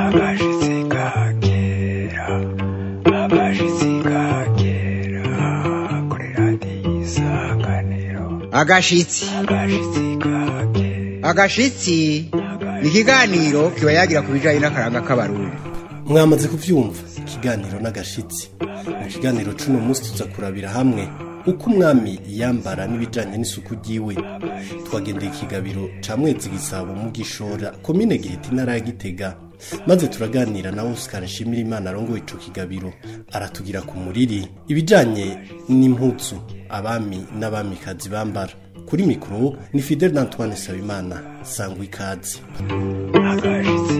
agashitsi kakera agashitsi kakera kuri radiyo isanganiro agashitsi agashitsi kakera agashitsi ni ikiganiro kiba yagira ku bijyanye n'akaranga k'abarundi mwamaze kubyumva ikiganiro n'agashitsi mu kiganiro c'uno munsi tuza kurabira hamwe uko umwami yambara n'ibijanye n'isuku ryiwe twagendeye ikigabiro ca mwezi gisabo mu gishora komine giheta intara ya gitega maze turaganira na Oscar Nshimira Imana arongoye ico kigabiro aratugira ku muriri ibijanye n'impuzu abami n'abamikazi bambara kuri mikoro ni Fidel Antoine Sabimana sangwa ikaze agashitsi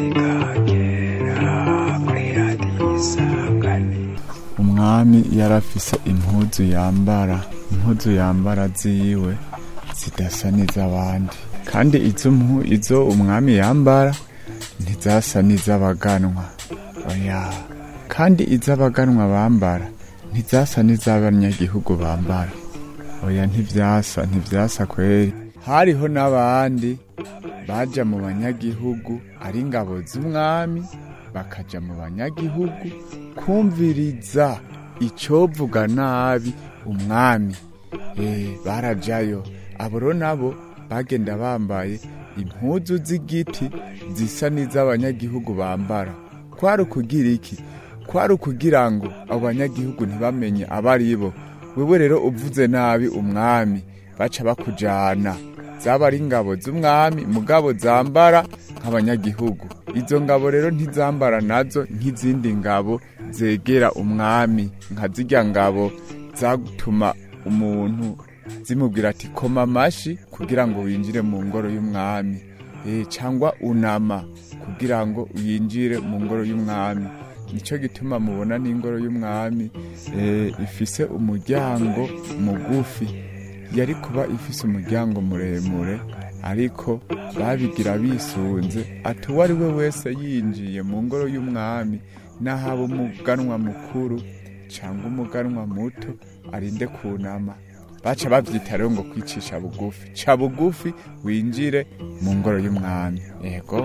kakera kuri radiyo isanganiro umwami yarafise impuzu yambara impuzu yambara ziwe zidasa n'iz'abandi kandi izo mpu izo umwami yambara ntizasa n'iz'abaganwa oya kandi iz'abaganwa bambara ntizasa n'iz'abanyagihugu bambara oya ntivyasa ntivyasa kweri hariho n'abandi baja mu banyagihugu ari ingabo z'umwami bakaja mu banyagihugu kumviriza icovuga nabi umwami eh barajayo abo rero nabo bagenda bambaye impuzu z'igiti zisa n'iz'abanyagihugu bambara kwari ukugira iki kwari ukugira ngo abo banyagihugu ntibamenye abo ari bo wewe rero uvuze nabi umwami baca bakujana zaba ari ingabo z'umwami mugabo zambara nk'abanyagihugu izo ngabo rero ntizambara nazo nk'izindi ngabo zegera umwami nka zirya ngabo zatuma umuntu zimubwira ati koma amashi kugira ngo winjire mu ngoro y'umwami e, cyangwa unama kugira ngo winjire mu ngoro y'umwami nicyo gituma mubona n'ingoro y'umwami e, ifise umuryango mugufi yari kuba ifise umuryango muremure ariko babigira bisunze ati uwo ari we wese yinjiye mu ngoro y'umwami n'ahaba umuganwa mukuru cyangwa umuganwa muto arinde kunama baca bavyita rero ngo kwicisha bugufi ca bugufi winjire mu ngoro y'umwami yego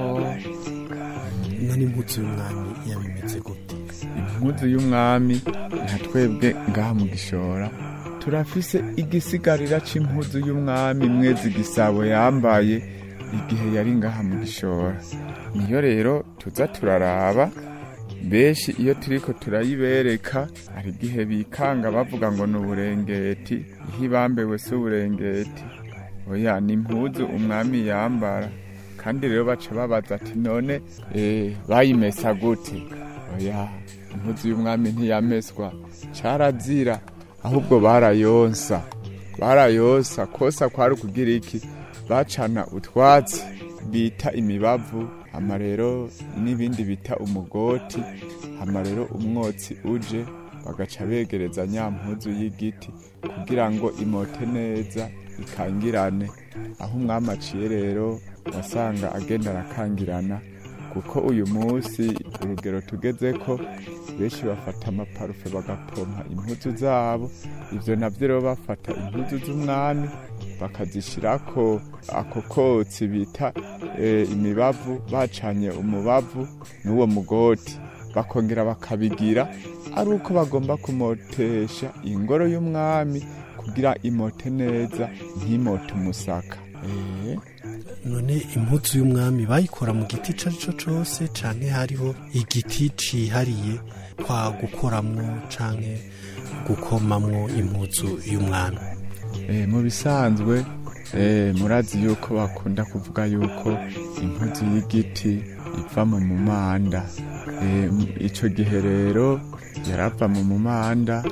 none impuzu y'umwami yabimeze gute impuzu y'umwami nka twebwe ngaha mu gishora turafise igisigarira c'impuzu y'umwami mwezi gisabo yambaye igihe yari ngaha mu gishora niyo rero tuza turaraba benshi iyo turiko turayibereka hari igihe bikanga bavuga ngo ni uburengeti ihe ibambewe si uburengeti oya ni impuzu umwami yambara kandi rero baca babaza ati none eh, bayimesa gute oya impuzu y'umwami ntiyameswa carazira ahubwo barayonsa barayonsa kosa kwari ukugira iki bacana utwatsi bita imibavu hama rero n'ibindi bita umugoti hama rero umwotsi uje bagaca begereza nya mpuzu y'igiti kugira ngo imote neza ikangirane aho umwami aciye rero wasanga agenda arakangirana kuko uyu munsi urugero tugeze ko benshi bafata amaparufe bagapompa impuzu zabo ivyo navyo rero bafata impuzu z'umwami bakazishirako ako kotsi bita e, imibavu bacanye umubavu n'uwo mugoti bakongera bakabigira ari uko bagomba kumotesha ingoro y'umwami kugira imote neza ntimote umusaka eh none impuzu y'umwami bayikora mu giti ico arico cose canke hariho igiti cihariye kwa gukoramwo canke gukomamwo impuzu y'umwami Eh, mu bisanzwe eh, murazi yuko bakunda kuvuga yuko impuzu y'igiti iva mu mumanda Eh, m- ico gihe rero yarava mu mumanda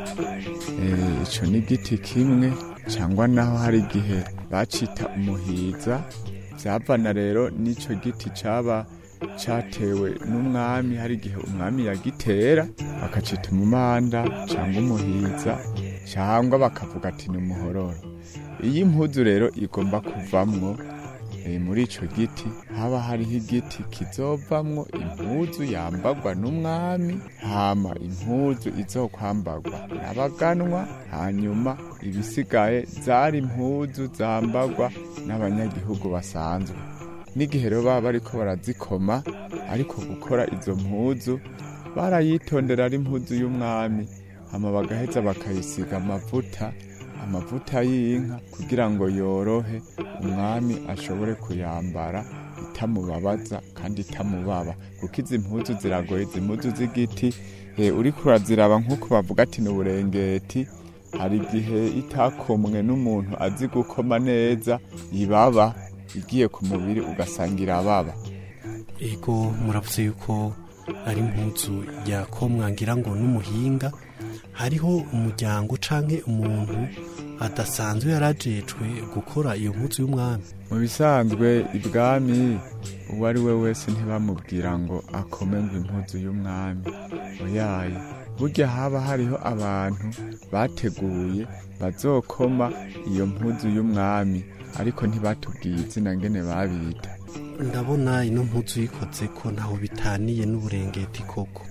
eh, ico ni igiti kimwe cyangwa naho hari igihe bacita umuhiza vyavana rero n'ico giti caba catewe n'umwami hari igihe umwami yagitera bakacita umumanda cyangwa umuhiza cyangwa bakavuga ati ni umuhororo iyo impuzu rero igomba kuvamwo eh, muri ico giti haba hariho igiti kizovamwo impuzu yambagwa n'umwami hama impuzu izokwambagwa n'abaganwa hanyuma ibisigaye zari impuzu zambagwa n'abanyagihugu basanzwe n'igihe rero baba bariko barazikoma ariko gukora izo mpuzu barayitondera ari impuzu y'umwami hama bagaheza bakayisiga amavuta amavuta y'inka kugira ngo yorohe umwami ashobore kuyambara itamubabaza kandi itamubaba kuko izi mpuzu ziragoye izi mpuzu z'igiti eh, uriko uraziraba nk'uko bavuga ati ni uburengeti hari igihe itakomwe n'umuntu azi gukoma neza ibaba igiye ku mubiri ugasanga irababa ego muravuze yuko ari impuzu yakomwa ngira ngo n'umuhinga hariho umuryango canke umuntu adasanzwe yarajejwe gukora iyo mpuzu y'umwami mu bisanzwe ibwami uwo ari we wese ntibamubwira ngo akome ngo impuzu y'umwami oyaye burya haba hariho abantu bateguye bazokoma iyo mpuzu y'umwami ariko ntibatubwiye izina ngene babita ndabona ino mpuzu yikoze ko ntaho bitaniye n'uburengeti koko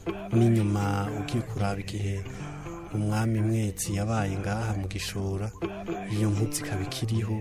n'inyuma ugiye kuraba igihe umwami mwezi yabaye ngaha mu gishora iyo mpuzu ikaba ikiriho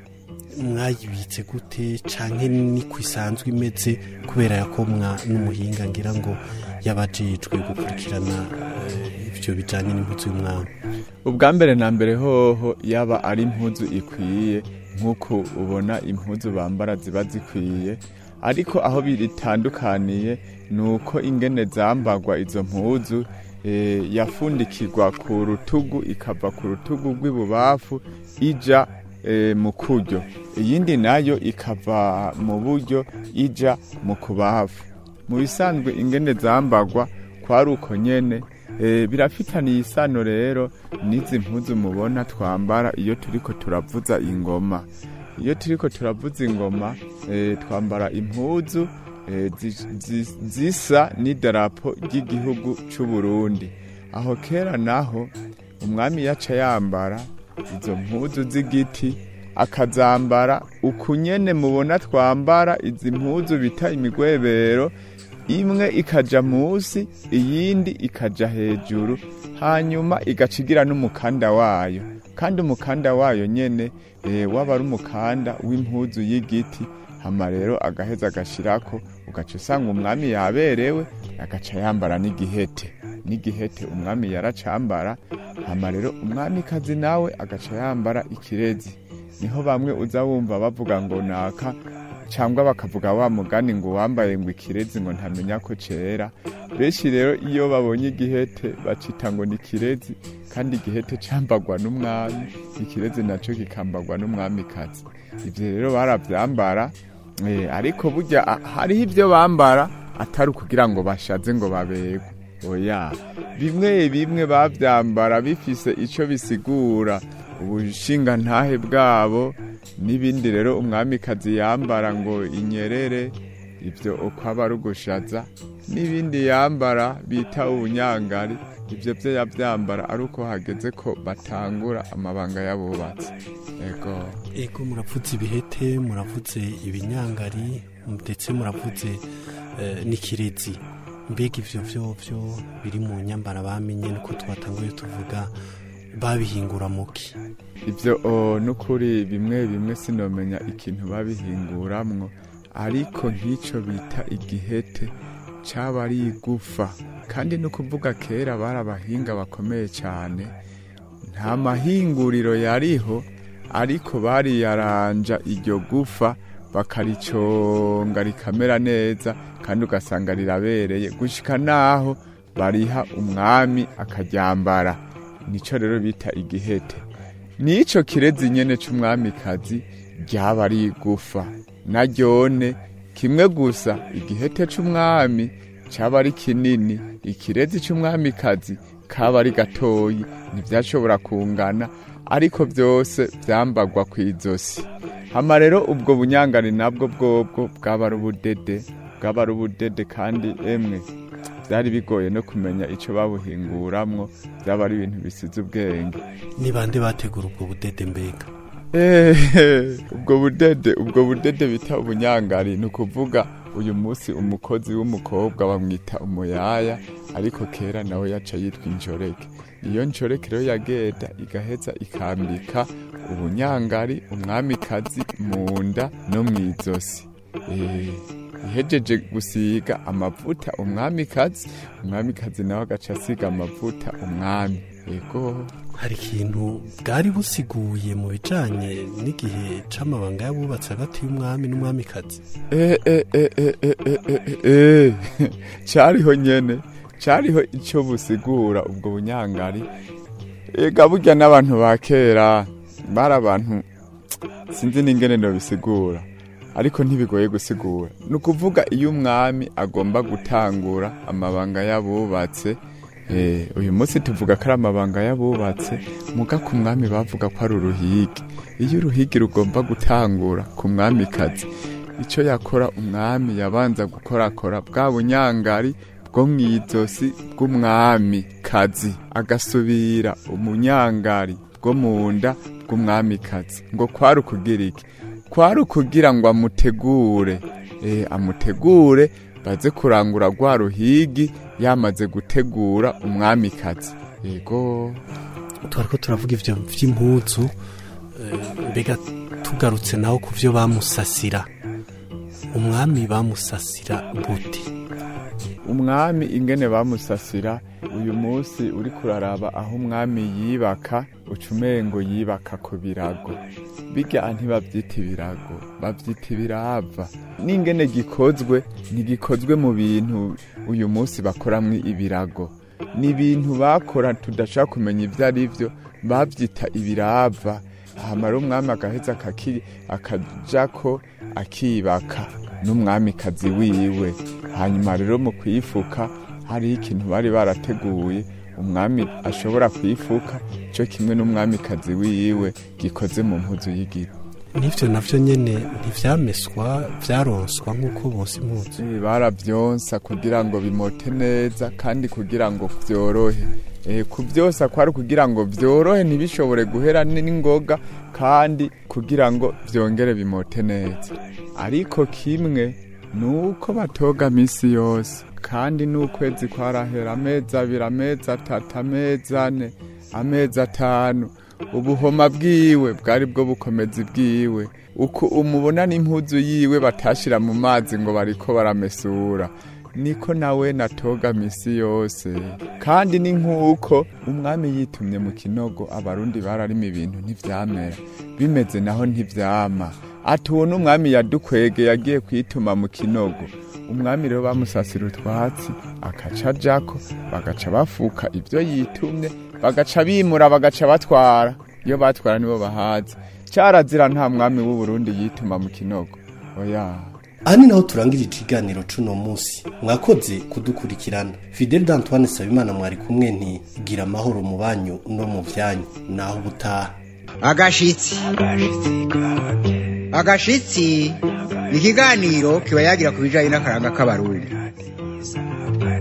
mwayibitse gute canke niko isanzwe imeze kubera yakomwa n'umuhinga ngira ngo yabajejwe gukurikirana eh, ivyo bijanye n'impuzu y'umwami ubwa mbere na mbere hoho yaba ari impuzu ikwiye nk'uko ubona impuzu bambara ziba zikwiye ariko aho bitandukaniye ni uko ingene zambagwa izo mpuzu eh, yafundikirwa ku rutugu ikava ku rutugu rw'ibubafu ija eh, mu kuryo iyindi nayo ikava mu buryo ija mu kubafu mu bisanzwe ingene zambagwa kwari uko nyene e, birafitaniye isano rero n'izi mpuzu mubona twambara iyo turiko turavuza ingoma iyo turiko turavuza ingoma e, twambara impuzu e, zi- zi- zisa n'idarapo ry'igihugu c'u Burundi aho kera naho umwami yaca yambara izo mpuzu z'igiti akazambara ukunyene mubona twambara izi mpuzu bita imigwebero imwe ikaja musi iyindi ikaja hejuru hanyuma igacigira n'umukanda wayo kandi umukanda wayo nyene e, waba ari umukanda w'impuzu y'igiti hama rero agaheza agashirako ugaca usanga umwami yaberewe agaca yambara n'igihete n'igihete umwami yaracambara hama rero umwamikazi nawe agaca yambara ikirezi niho bamwe uza wumva bavuga ngo naka cyangwa bakavuga wa mugani ngo wambaye ngo ikirezi ngo ntamenya ko cera benshi rero iyo babonye igihete bacita ngo ni kirezi kandi igihete cyambagwa n'umwami ikirezi nacyo kikambagwa n'umwamikazi ibyo rero barabyambara eh, ariko burya ah, hariho ibyo bambara atari ukugira ngo bashaze ngo babegwe oya bimwe bimwe babyambara bifise icyo bisigura ubushingantahe bwabo n'ibindi rero umwamikazi yambara ngo inyerere ibyo uko aba ari ugushaza n'ibindi yambara bita ubunyangari ibyo byo yabyambara ari uko hageze ko batangura amabanga y'abubatsi ego ego muravuze ibihete muravuze ibinyangari ndetse muravuze eh, n'ikirezi mbega ivyo vyovyo biri mu nyambara bamenye nuko twatanguye tuvuga babihingura muki ibyo o, n'ukuri bimwe bimwe sinomenya ikintu babihinguramwo ariko nk'icyo bita igihete cyaba ari igufa kandi no kuvuga kera bari abahinga bakomeye cyane nta mahinguriro yariho ariko bariyaranja iryo gufa bakariconga rikamera neza kandi ugasanga rirabereye gushika naho bariha umwami akaryambara nico rero bita igihete nico kirezi nyene c'umwamikazi ryaba ari igufa naryone kimwe gusa igihete c'umwami caba ari kinini ikirezi c'umwamikazi kaba ari gatoyi ntivyashobora kungana ariko vyose vyambagwa kw'izosi hama rero ubwo bunyangani nabwo bwobwo bwaba ari ubudede bwaba ari ubudede kandi emwe byari bigoye no kumenya icyo babuhinguramwo byaba ari ibintu bisize ubwenge ni bande bategura ubwo budede mbega Eh, ubwo budede ubwo budede bita ubunyangari ni ukuvuga uyu munsi umukozi w'umukobwa bamwita umuyaya ariko kera nawe yaca yitwa injoreke iyo njoreke rero yagenda igaheza ikambika ubunyangari umwamikazi mu nda no mu izosi Eh, ihejeje gusiga amavuta umwamikazi umwamikazi nawe agaca asiga amavuta umwami yego hari ikintu bwari busiguye mu bijanye n'igihe c'amabanga y'abubatsi hagati y'umwami n'umwamikazi Eh, eh, eh, eh, eh, eh, eh, eh, eh. cariho nyene cariho ico busigura ubwo bunyangari ega burya n'abantu ba kera bari abantu sinzi n'ingene bisigura ariko ntibigoye gusigura ni ukuvuga iyo umwami agomba gutangura amabanga y'abubatse eh, uyu munsi tuvuga ko ari amabanga y'abubatse muga ku mwami bavuga ko ari uruhigi iyo uruhigi rugomba gutangura ku mwamikazi icyo yakora umwami yabanza gukorakora bwa bunyangari bwo mu izosi bw'umwami kazi agasubira umunyangari bwo mu nda bw'umwamikazi ngo kwari ukugira iki kwari ukugira ngo amutegure eh, amutegure baze kurangura rwa ruhigi yamaze gutegura umwamikazi yego twariko turavuga ivyo vy'impuzu eh, mbega tugarutse naho ku vyo bamusasira umwami bamusasira gute umwami ingene bamusasira uyu munsi uri kuraraba aho umwami yibaka ucumengo yibaka ku birago bijya ntibabyita ibirago babyita ibirava n'ingene gikozwe ntigikozwe mu bintu uyu munsi bakoramwo ibirago ni ibintu bakora tudashaka kumenya ibyo ari byo babyita ibirava ahamara umwami agaheza akaki- akajako akibaka n'umwamikazi wiwe hanyuma rero mu kuyifuka hariho ikintu bari barateguye umwami ashobora kuyifuka cyo kimwe n'umwamikazi wiwe gikoze mu mpuzu y'igiti n'ivyo navyo nyene ntivyameswa vyaronswa nk'uko bose impuzu Eh, baravyonsa kugira ngo bimote neza kandi kugira ngo vyorohe Eh, kuvyosa kwari kugira ngo vyorohe ntibishobore guhera n- n'ingoga kandi kugira ngo vyongere bimote neza ariko kimwe nuko batoga misi yose kandi n'ukwezi kwarahera amezi abiri amezi atatu amezi ane amezi atanu ubuhoma bwiwe bwari bwo bukomezi bwiwe uko umubona n'impuzu yiwe batashira mu mazi ngo bariko baramesura niko nawe natoga misi yose kandi ni nk'uko umwami yitumye mu kinogo abarundi bararima ibintu ntivyamera bimeze naho ntivyama ati uwo n'umwami yadukwege yagiye kwituma mu kinogo umwami rero bamusasira utwatsi akaca ajako bagaca bafuka ibyo yitumye bagaca bimura bagaca batwara iyo batwara nibo bahazi cyarazira nta mwami w'u Burundi yituma mu kinogo oya aha ni naho turangira ikiganiro c'uno munsi mwakoze kudukurikirana fidel d'antoine sabimana mwari kumwe nti gira amahoro mu banyu no mu vyanyu naho ubutaha agashitsi agashitsi ni ikiganiro kiba yagira ku bijanye n'akaranga k'abarundi Isanganyiro